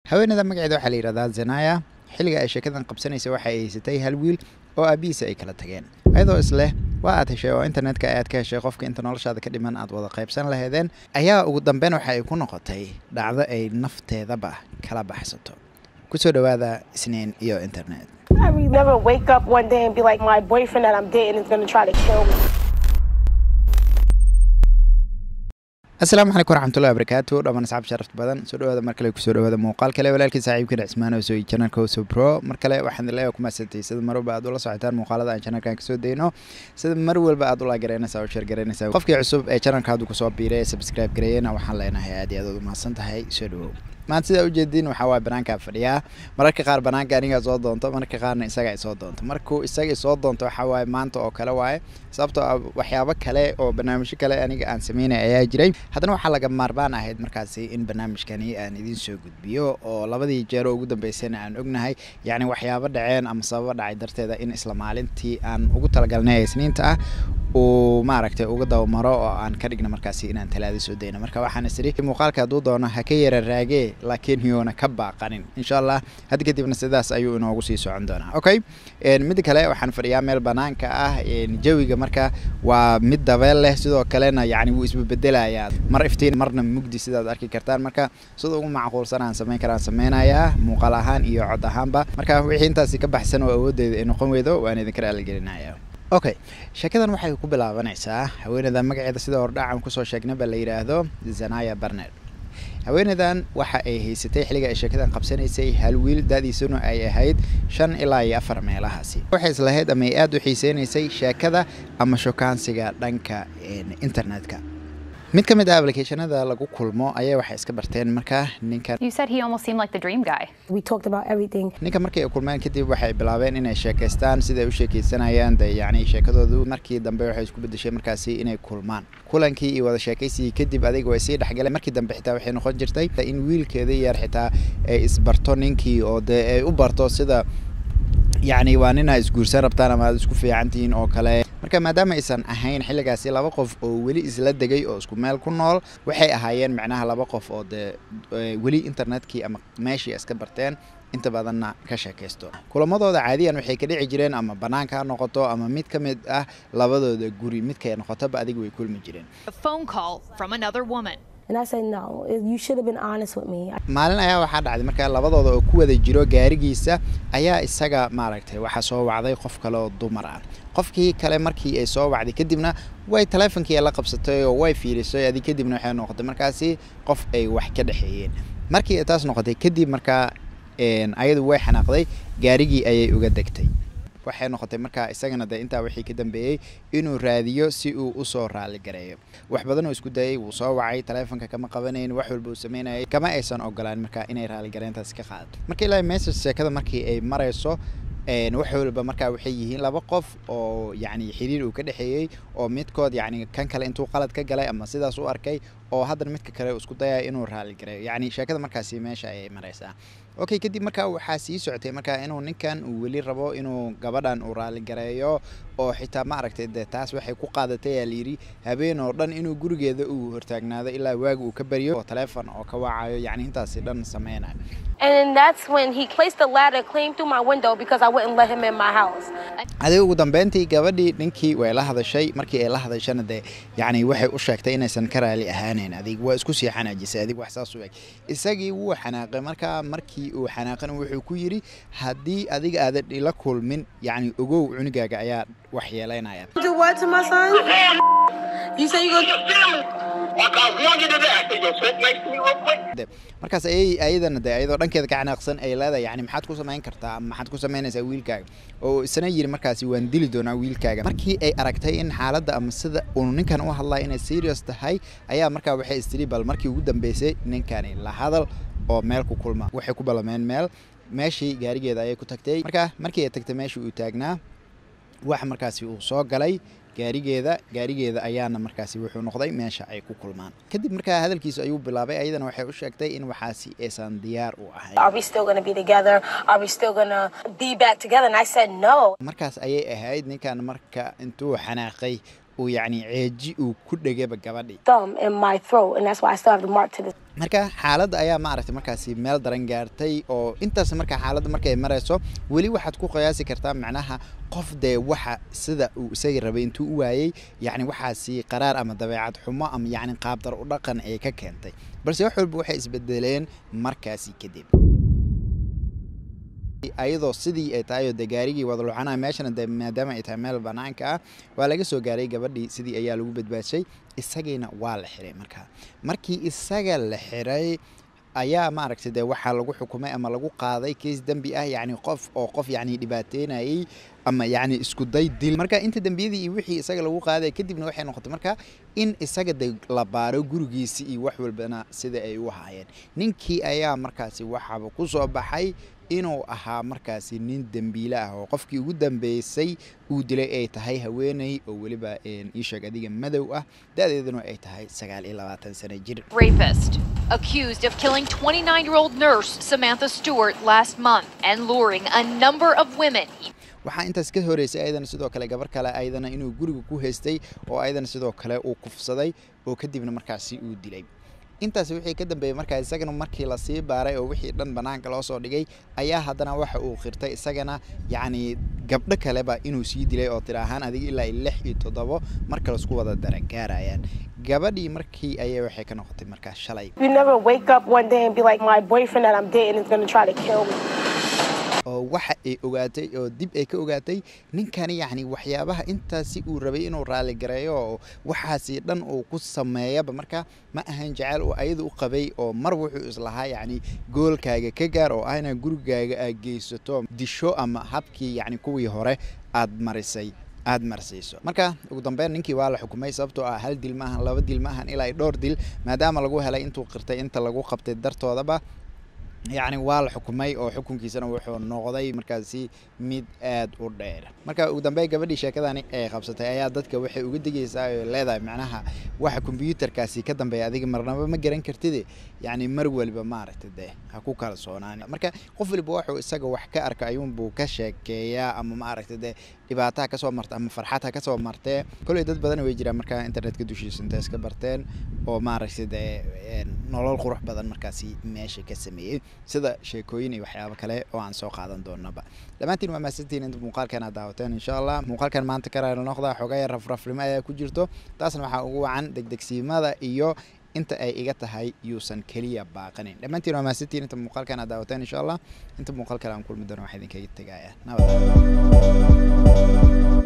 haweeneyda magaceeda waxaa la yidhahdaa zanaya xilliga ay sheekadan qabsanaysa waxa ay haysatay hal wiil oo aabihiisa ay kala tageen ayadoo isleh waa aad heshay oo internetka aad ka heshay qofka inta noloshaada ka dhiman aad wada qaybsan laheedeen ayaa ugu dambeyn waxa ay ku noqotay dhacdo ay nafteedaba kala baxsato kusoo dhowaada isniin iyo internet I would never wake up one day and be like, my boyfriend that I'm dating is gonna try to kill me. asalaamu calaykum waraxmatullahi wabarakaatu dhammaan asxaab sharafta badan soo dhawaada mar kale kusoo dhawaada muuqaal kale walaalkii saaxiibkana cismaan oo soo janalka hoso pro mar kale waxaan leeyahay ku maasantay sida mar walba aad ula socotaan muuqaalada aan janalkan kasoo dayno sida mar walba aad ula garanaysaa oo sheer garanaysaa qofkii cusub ee janalka haddu kusoo biiray ee subscribe gareeyena waxaan leenahay aad iyo aad ugu mahadsan tahay soo dhawow maanta sidaa ujeediin waxaa waaya banaankaa fadhiyaa mararka qaar banaanka anigaa soo doonto mararka qaarna isaga ay soo doonto markuu isaga soo doonto waxaa waaye maanta oo kale waaye sababtoo ah waxyaabo kale oo barnaamijyo kale aniga aan sameynay ayaa jiray haddana waxaa laga maarmaan ahayd markaasi in barnaamijkani aan idiin soo gudbiyo oo labadii jeer oo ugu dambeysayna aan ognahay yacni waxyaabo dhaceen ama sababo dhacay darteeda in isla maalintii aan ugu talagalnay ee isniinta ah uu maaragtay uga dabamaro oo aan ka dhigna markaasi inaan talaada soo dayno marka waxaan isiri muuqaalka hadduu doono ha ka yara raagee laakiin yuuna ka baaqanin insha allah hadda kadibna sidaas ayuu inoogu sii socon doonaa okay midda kale waxaan fadhiyaa meel banaanka ah jawiga marka waa mid dabeel leh sidoo kalena yacni wuu isbebedelayaa mar iftiin marna mugdi sidaad arki kartaan marka sida ugu macquulsan aan samayn karaan sameynayaa muuqaal ahaan iyo cod ahaanba marka wixii intaasi ka baxsan oo awooddeeda ay noqon weydo waan idinka raaligelinaya okay sheekadan waxay ku bilaabanaysaa haweeneydan magaceeda sida hordhacan kusoo sheegnay ba la yidhaahdo zanaya barned haweeneydan waxa ay haysatay xilliga ay sheekadan qabsanaysay hal wiil da-diisuna ay ahayd shan ilaa iyo afar meelahaasi waxay islahayd ama ay aada u xiiseynaysay sheekada ama shokaansiga dhanka internetka mid ka mid ah applicationada lagu kulmo ayaa waxay iska barteen markaa ninkan You said he almost seemed like the dream guy. We talked about everything. ninka markii ay kulmeen kadib waxay bilaabeen inay sheekaystaan siday u sheekaysanayaan de yacni sheekadoodu markii dambe waxay isku bedeshay markaasi inay kulmaan kulankii iyo wada sheekaysigii kadib adiga way sii dhexgaleen markii dambe xitaa waxay noqon jirtay in wiilkeeda yar xitaa ay isbarto ninkii oo dee ay u barto sida yacni waa nin aad isguursan rabtaan ama aad isku fiican tihiin oo kale marka maadaama aysan ahayn xilligaasi laba qof oo weli isla degay oo isku meel ku nool waxay ahaayeen macnaha laba qof oo dee weli internetkii ama meeshii iska barteen inta badanna ka sheekaysto kulamadooda caadiyan waxay ka dhici jireen ama banaanka ha noqoto ama mid ka mid ah labadooda guri midkay noqotoba adiga way kulmi jireen a phone call from another woman. And I said, no, you should have been honest with me. maalin ayaa waxaa dhacday markaa labadooda oo ku wada jiro gaarigiisa ayaa isaga maaragtay waxaa soo wacday qof kale oo dumar ah qofkii kale markii ay soo wacday kadibna way taleefonkii la qabsatay oo way fiirisay adig kadibna waxay noqotay markaasi qof ay wax ka dhexeeyeen markii ay taas noqotay kadib markaa ayadu way xanaaqday gaarigii ayay uga degtay waxay noqotay markaa isagana de intaa wixii ka dambeeyey inuu raadiyo si uu usoo raali gareeyo wax badan oo isku dayay wuu soo wacay taleefonka kama qabanayn wax walba uu sameynayay kama aysan ogolaan markaa inay raaligareyntaasi ka qaadato marka ilaa message sheekada markii ay marayso wax walba markaa waxay yihiin laba qof oo yacni xiriir uu ka dhexeeyey oo midkood yacni kan kale intuu qalad ka galay ama sidaas u arkay oo haddana midka kale isku dayaya inuu raali gareeyo yacni sheekada markaasi meesha ayay maraysaa okay kadib markaa waxaa sii socotay markaa inuu ninkan uu weli rabo inuu gabadhan uu raali gareeyo oo xitaa ma aragtay dee taas waxay ku qaadatay aa layidhi habeen oo dhan inuu gurigeeda uu hortaagnaado ilaa waaga uu ka baryo oo taleefon oo ka wacayo yacni intaasi dhan sameynayo And that's when he placed the ladder clean through my window because I wouldn't let him in my house. adiga ugu dambeyntii gabadhii ninkii way la hadashay markii ay la hadashana dee yacni waxay u sheegtay inaysan ka raali ahaaneyn adig waa isku sii xanaajisay adig wax saas u eg isagii wuu xanaaqay markaa markii uu xanaaqan wuxuu ku yidhi haddii adiga aadan ila kulmin yacni ogow cunugaaga ayaa wax yeelaynaya Do what to my son? You say you your family. Like I want you to die. Can you sit next to me real quick? de markaas ayay ayadana de ayadoo dhankeeda ka xanaaqsan ay leedahay yani maxaad ku samayn kartaa ama maxaad ku samaynaysaa wiilkaaga oo isna yiri markaasi waan dili doonaa wiilkaaga markii ay aragtay in xaaladda ama sida uu ninkan u hadlaya inay serious tahay ayaa markaa waxay istiri bal markii ugu dambeysay ninkani la hadal oo meel ku kulma waxay ku ballameen meel meeshii gaarigeeda ayay ku tagtay marka markii ay tagtay meeshii uu taagnaa wax markaasi uu soo galay gaarigeeda gaarigeeda ayaana markaasi wuxuu noqday meesha ay ku kulmaan kadib markaa hadalkiisu ayuu bilaabay ayadana waxay u sheegtay in waxaasi aysan diyaar u ahayn Are we still gonna be together? Are we still gonna be back together? And I said no. markaas ayay ahayd ninkan marka intuu xanaaqay uu yacni ceeji uu ku dhegaba gabadhii thumb in my throat, and that's why I still have the mark to this. marka xaaladda ayaa maaragtay markaasi meel daran gaartay oo intaas marka xaaladda markay marayso weli waxaad ku qiyaasi kartaa macnaha qof dee waxa sida uu isaga rabay intuu u waayey yacni waxaasi qaraar ama dabeecad xumo ama yacni qaabdar u dhaqan ay ka keentay balse wax walba waxay isbedeleen markaasi kadib ayadoo sidii ay tahay oo dee gaarigii wada lucanaya meeshana dee maadaama ay tahay meel banaanka ah waa laga soo gaaray gabadhii sidii ayaa lagu badbaadshay isagiina waa la xiray markaa markii isaga la xiray ayaa maaragtay dee waxaa lagu xukumay ama lagu qaaday keis dembi ah yacni qof oo qof yacni dhibaateynayay ama yacni isku day dil marka inta dembiyadii iyo wixii isaga lagu qaaday kadibna waxay noqotay marka in isaga de la baaro gurigiisi iyo wax walbana sida ay u haayeen ninkii ayaa markaasi waxaaba ku soo baxay inuu ahaa markaasi nin dembiile ah oo qofkii ugu dambeysay uu dilay ay tahay haweeney oo weliba iisheeg adiga madow ah da-deeduna ay tahay sagaal iyo labaatan sano jir Rapist. Accused of killing 29 year old nurse Samantha Stewart last month and luring a number of women. waxaa intaas ka horeysay ayadana sidoo kale gabar kale ayadana inuu guriga ku haystay oo ayadana sidoo kale uu kufsaday oo kadibna markaasi uu dilay intaas wixii ka dambeeyey markaa isagana markii lasii baaray oo wixii dhan banaanka loo soo dhigay ayaa haddana waxa uu qirtay isagana yacni gabdho kaleba inuu sii dilay oo tira ahaan adiga ilaa iyo lix iyo toddobo marka laisku wada darangaarayaan gabadhii markii ayay waxay ka noqotay markaa shalay You never wake up one day and be like, my boyfriend that I'm dating is gonna try to kill me. oo waxa ay ogaatay oo dib ay ka ogaatay ninkani yacni waxyaabaha intaasi uu rabay inuu raali gareeyo oo waxaasi dhan uu ku sameeyaba marka ma ahan jecel oo ayada u qabay oo mar wuxuu islahaa yacni goolkaaga ka gaar oo ah inaad gurigaaga aad geysato disho ama habkii yacni kuwii hore aad marisay aad marsiiso marka ugu dambeyn ninkii waa la xukumay sababtoo ah hal dil maahan laba dil maahan ilaa iyo dhowr dil maadaama lagu helay intuu qirtay inta lagu qabtay dartoodaba yacni waa la xukumay oo xukunkiisana wuxuu noqday markaasi mid aad u dheer marka ugu dambeyn gabadhii sheekadani ay qabsatay ayaa dadka waxay uga digaysaa oo leedahay macnaha waxa kombyuutarkaasi ka dambeeya adiga marnaba ma garan kartide yacni mar waliba maaragtay dee ha ku kalsoonaan marka qof waliba wuxuu isaga wax ka arka ayuunbuu ka sheekeeyaa ama maaragtay dee dhibaataha kasoo marta ama farxad ha kasoo martee kolley dad badan way jiraan marka internetka dushiisa intay iska barteen oo maaragtay dee nolol qurux badan markaasi meesha ka sameeyey sida sheekooyin iyo waxyaabo kale oo aan soo qaadan doonaba dhammaantiin waa mahadsantihiin inta muuqaalkan aad daawateen insha allah muuqaalkan maanta ka raali noqda xogaya rafrafnimo ayaa ku jirto taasna waxaa ugu wacan degdegsiimada iyo inta ay iga tahay yuusan keliya baaqanin dhammaantiin waa mahadsantihiin inta muuqaalkan aad daawateen insha allah inta muuqaal kale aan kulmi doono waxaa idinkaga tegaya nabad